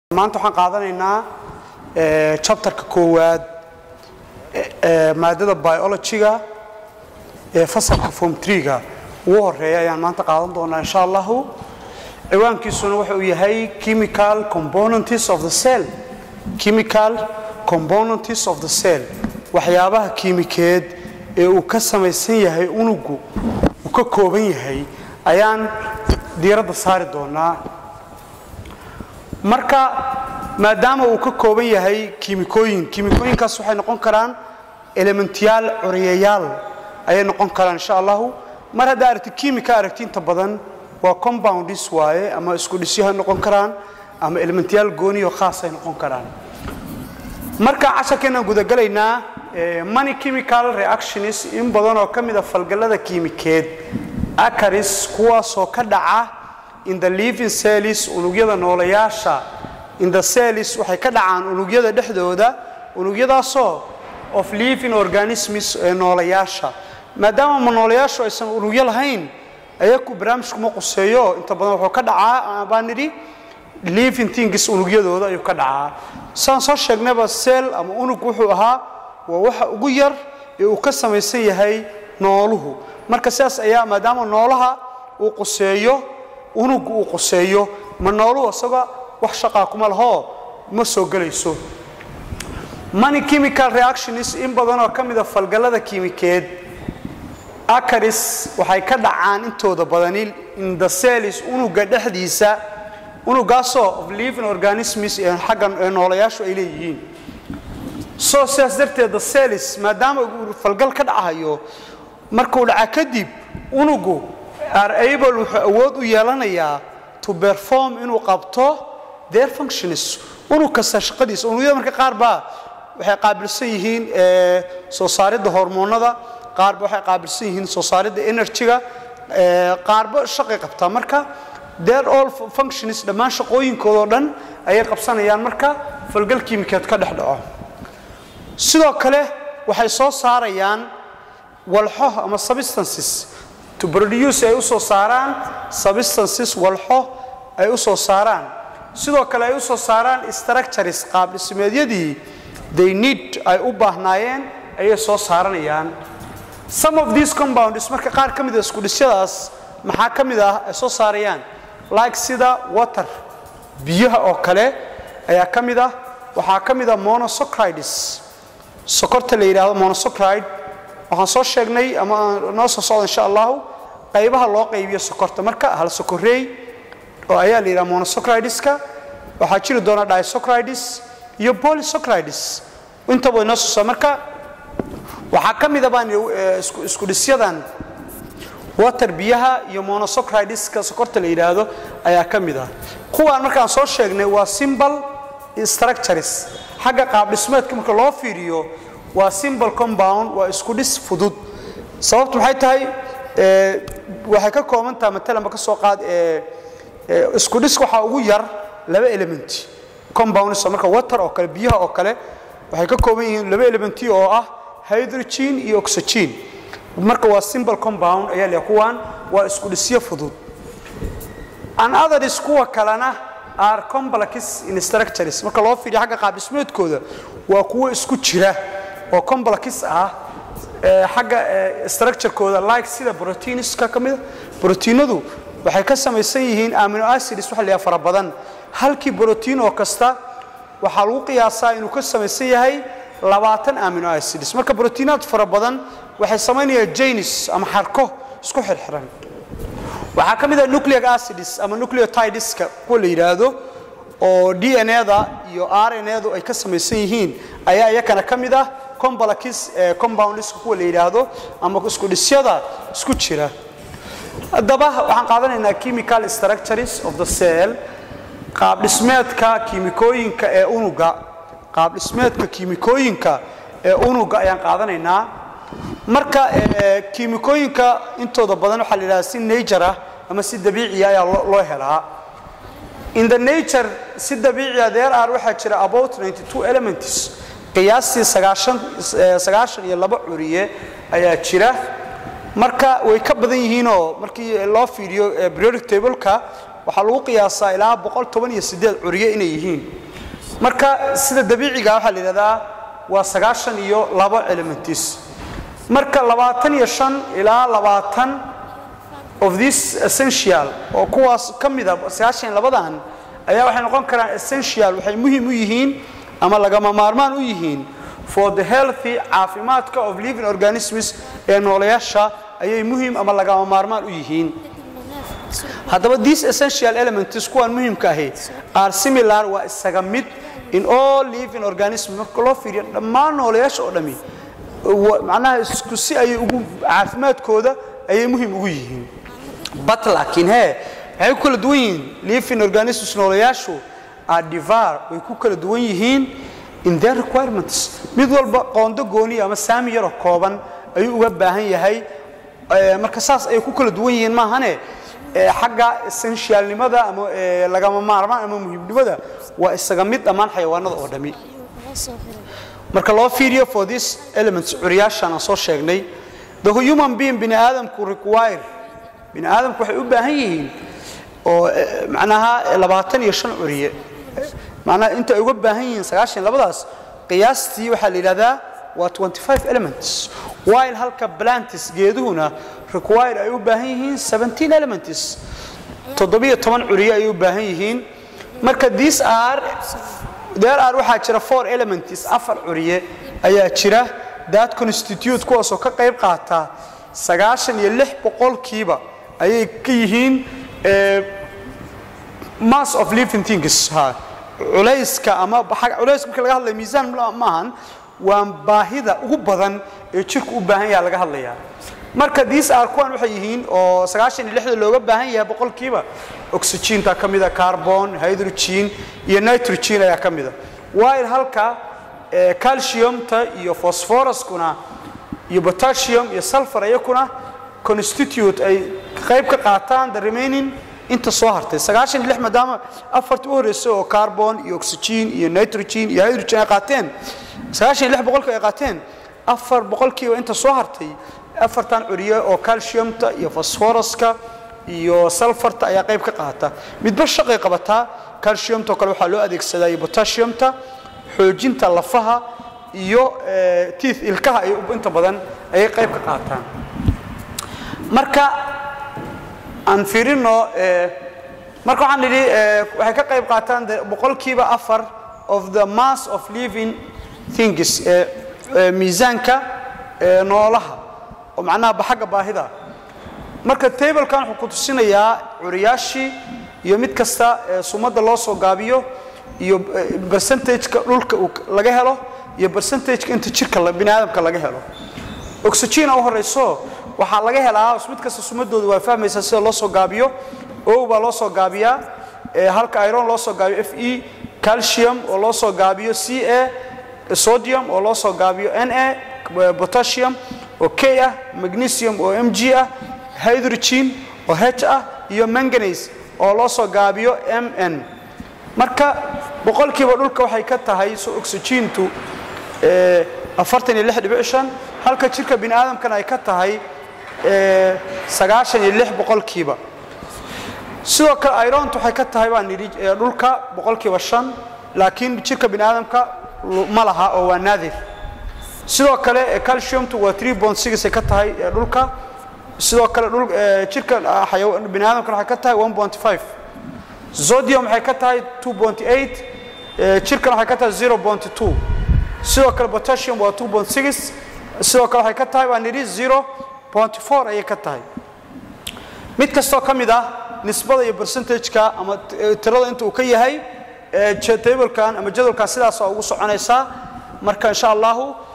maanta waxaan qaadanaynaa chapterka koowaad ee maadada biologyga ee fasalka form treega ugu horeeya ayaan maanta qaadan doonaa insha allahu ciwaankiisuna waxa uu yahay chemical components of the cell chemical components of the cell waxyaabaha kiimikeed ee uu ka samaysan yahay unugu uu ka kooban yahay ayaan diiradda saari doonaa marka maadaama uu ka kooban yahay kiimikooyin kiimikooyinkaas waxay noqon karaan elementiyaal curiyayaal ayay noqon karaan insha allahu mar haddaa aragti kiimika aragti inta badan waa compoundis waaye ama isku dhisyaha noqon karaan ama elementiyaal gooniyo khaasay noqon karaan marka casharkeenaan gudagalaynaa money chemical reactions in badan oo ka mida falgallada kiimikeed acaris kuwaasoo ka dhaca in the living cells unugyada noolayaasha in the cells waxay ka dhacaan unugyada dhexdooda unugyadaasoo of living organisms ee noolayaasha maadaama ma noolayaashu aysan unugyo lahayn ayaku barnaamijkuma quseeyo inta badan wuxuu ka dhacaa baan nidhi living things unugyadooda ayuu ka dhacaa saan soo sheegnayba seel ama unug wuxuu ahaa waa waxa ugu yar ee uu ka samaysan yahay nooluhu marka sidaas ayaa maadaama noolaha uu quseeyo unugu uu quseeyo ma nooluhu isaga wax shaqaa kuma lahoo ma soo gelayso money chemical reactions in badanoo ka mida falgallada kiimikeed acaris waxay ka dhacaan intooda badani in the cells unuga dhexdiisa unugaasoo of living organisms ee xagga ee noolayaashu ay leeyihiin soo sidaas darteed the cells maadaama uu falgal ka dhacayo markuu dhaca kadib unugu are able wuxuu awood u yeelanayaa to perform inuu qabto their functions unug kasta shaqadiisa unugyada marka qaar baa waxay qaabilsan yihiin soo saaridda hormoonada qaarba waxay qaabilsan yihiin soo saaridda energyga qaarba shaqay qabtaa marka their all functions dhammaan shaqooyinkoodao dhan ayay qabsanayaan marka falgal kiimikeed ka dhex dhaco sidoo kale waxay soo saarayaan walxo ama substances to produce ay u soo saaraan substances walxo ay u soo saaraan sidoo kale ay u soo saaraan structures qaab dhismeedyadii they need ay u baahnaayeen ayay soo saaranayaan some of these compounds marka qaar ka mida isku dhisyadaas maxaa ka mid ah ay soo saarayaan like sida water biyaha oo kale ayaa ka mid ah waxaa ka mid ah monosocrides sokorta la yidhaahdo monosocride waxaan soo sheegnay ama noo soo socda insha allahu qaybaha loo qaybiyo sokorta marka hal sokoreey oo ayaa la yidhaha monosocrideska waxaa jiri doona disocrides iyo polysocrides intaba inoo soo marka waxaa ka mida baan isku dhisyadan water biyaha iyo monosocrideska sokorta la yidhaahdo ayaa ka mid ah kuwaan markaan soo sheegnay waa simbal structures xagga qaab dhismeedka marka loo fiiriyo waa simbal compound waa isku dhis fudud sababtu maxay tahay waxay ka kooban taha matalanba ka soo qaad isku dhis waxaa ugu yar laba element compounds marka water oo kale biyaha oo kale waxay ka kooban yihiin laba elementi oo ah hydrogen iyo oxygen marka waa simbal compound ayaa leeyahay kuwaan waa isku dhisyo fudud an others kuwa kalena are complex in structures marka loo fiiriyo xagga qaab dhismeedkooda waa kuwo isku jira oo complex ah xagga structurekooda like sida proteinska ka mida proteinadu waxay ka samaysan yihiin amino acids waxa la yidhaha fara badan halkii brotiin oo kasta waxaa lagu qiyaasaa inuu ka samaysan yahay labaatan amino acids marka brotiinaad fara badan waxay samaynayaan janis ama xarko isku xirxiran waxaa ka mid ah nucleic acids ama nucleotideska kuwa la yidhaahdo oo d n a-da iyo r n a-du ay ka samaysan yihiin ayaa iyakana ka mid ah complex compoundska kuwa la yidhaahdo ama isku dhisyada isku jira haddaba waxaan qaadanaynaa chemical structures of the cell qaab dhismeedka kiimikooyinka ee unuga qaab dhismeedka kiimikooyinka ee unuga ayaan qaadanaynaa marka kiimikooyinka intooda badan waxaa la yidhahda si nature ah ama si dabiiciya ayaa loo helaa in the nature si dabiiciya there are waxaa jira about 92 elements qiyaastii sagaashan iyo laba curiye ayaa jira marka way ka badan yihiinoo markii loo fiiriyo periodic tableka waxaa lagu qiyaasaa ilaa boqol toban iyo sideed curiye inay yihiin marka sida dabiiciga waxaa la yidhahdaa waa sagaashan iyo labo elementis marka labaatan iyo shan ilaa labaatan of this essential oo kuwaas ka mida sagaashan labadan ayaa waxay noqon karaan essential waxay muhiim u yihiin ama lagama maarmaan u yihiin for the healthy caafimaadka of living organisms ee noolayaasha ayay muhiim ama lagama maarmaan u yihiin haddaba these essential elements kuwaan muhiimka ahi are similar waa isaga mid in all living organisms marka loo fiiriyo dhammaan noolayaasha oo dhami macnaha isku si ayay ugu caafimaadkooda ayay muhiim ugu yihiin but laakiin hee waxay ku kala duwan yihiin living organisms noolayaashu are divar way ku kala duwan yihiin in their requirements mid walba qoondo gooniya ama saami yaroo kooban ayuu uga baahan yahay marka saas ayay ku kala duwan yihiin maahane xagga essentialnimada ama lagama maarmaan ama muhiimnimada waa isaga mid dhammaan xayawaanada oo dhami marka loo fiiriyo for these elements curiyaashaan aan soo sheegnay the human being bini aadamku require bini aadamku waxay u baahan yihiin oo macnaha labaatan iyo shan curiye macnaha inta ay uga baahan yihiin sagaashan labadaas qiyaastii waxaa la yidhahdaa waa 25 elements while halka plantis geeduhuna require ay u baahan yihiin 17 elements toddobiyo toban curiye ay u baahan yihiin marka these are there are waxaa jira four elements afar curiye ayaa jira that constitute kuwaasoo ka qayb qaata sagaashan iyo lix boqolkiiba ayay ka yihiin mass of living things ha culayska ama culays marka laga hadlaya miisaan maahan waa baahida ugu badan ee jirku u baahan yaha laga hadlaya marka these are kuwan waxay yihiin oo sagaashan iyo lixda looga baahan yahay boqolkiiba oxygeenta ka mida carbon hydrogen iyo nitrogen ayaa ka mida while halka calciumta iyo phosphoruskuna iyo potassium iyo sulfur iyakuna constitute ay qayb ka qaataan the remaining inta soo hartay sagaashan iyo lix maadaama afarta u horreysay oo carbon iyo oxygen iyo nitrogen iyo hydrogen ay qaateen sagaashan iyo lix boqolka ay qaateen afar boqolkiiba inta soo hartay afartan curiye oo calciumta iyo phosphoruska iyo sulfarta ayaa qayb ka qaata midba shaqay qabataa calciumta oo kale waxaa loo adeegsadaa iyo potassiumta xoojinta lafaha iyo teeth ilkaha ay inta badan ayay qayb ka qaataan marka aan fiirino marka waxaan nidhi waxay ka qayb qaataan boqolkiiba afar of the mass of living things miisaanka noolaha oo macnaha baxagga baahida marka tablekan wuxuu ku tusinayaa curiyaashii iyo mid kasta sumadda loo soo gaabiyo iyo percentageka dhulka laga helo iyo percentageka inta jirka bini aadamka laga helo oxygena u horeyso waxaa laga helaa mid kasta sumadooda waa fahmaysaa sida loo soo gaabiyo o baa loo soo gaabiyaa halka iron loo soo gaabiyo f e calcium oo loo soo gaabiyo c a sodium oo loo soo gaabiyo n a potassium oo k ah magnesium oo m g ah hydrogen oo h ah iyo manganase oo loo soo gaabiyo m n marka boqolkiiba dhulka waxay ka tahay so oxygentu afartan iyo lix dhibic shan halka jirka bini aadamkana ay ka tahay sagaashan iyo lix boqolkiiba sidoo kale irontu waxay ka tahay baan nidhi dhulka boqolkiiba shan laakiin jirka bini aadamka ma laha oo waa naadir sidoo kale calciumtu waa three bond six ay ka tahay dhulka sidoo kale dhul jirka bini aadamkana waxay ka tahay one point five zodium waxay ka tahay two point eight jirkana waxay ka tahay zero point two sidoo kale potassium waa two point six sidoo kale waxay ka tahay baan nidhi zero point four ayay ka tahay mid kastoo ka mid ah nisbada iyo percentageka ama tirada inta uu ka yahay tablekan ama jadwalkan sidaas waa ugu soconaysaa marka insha allahu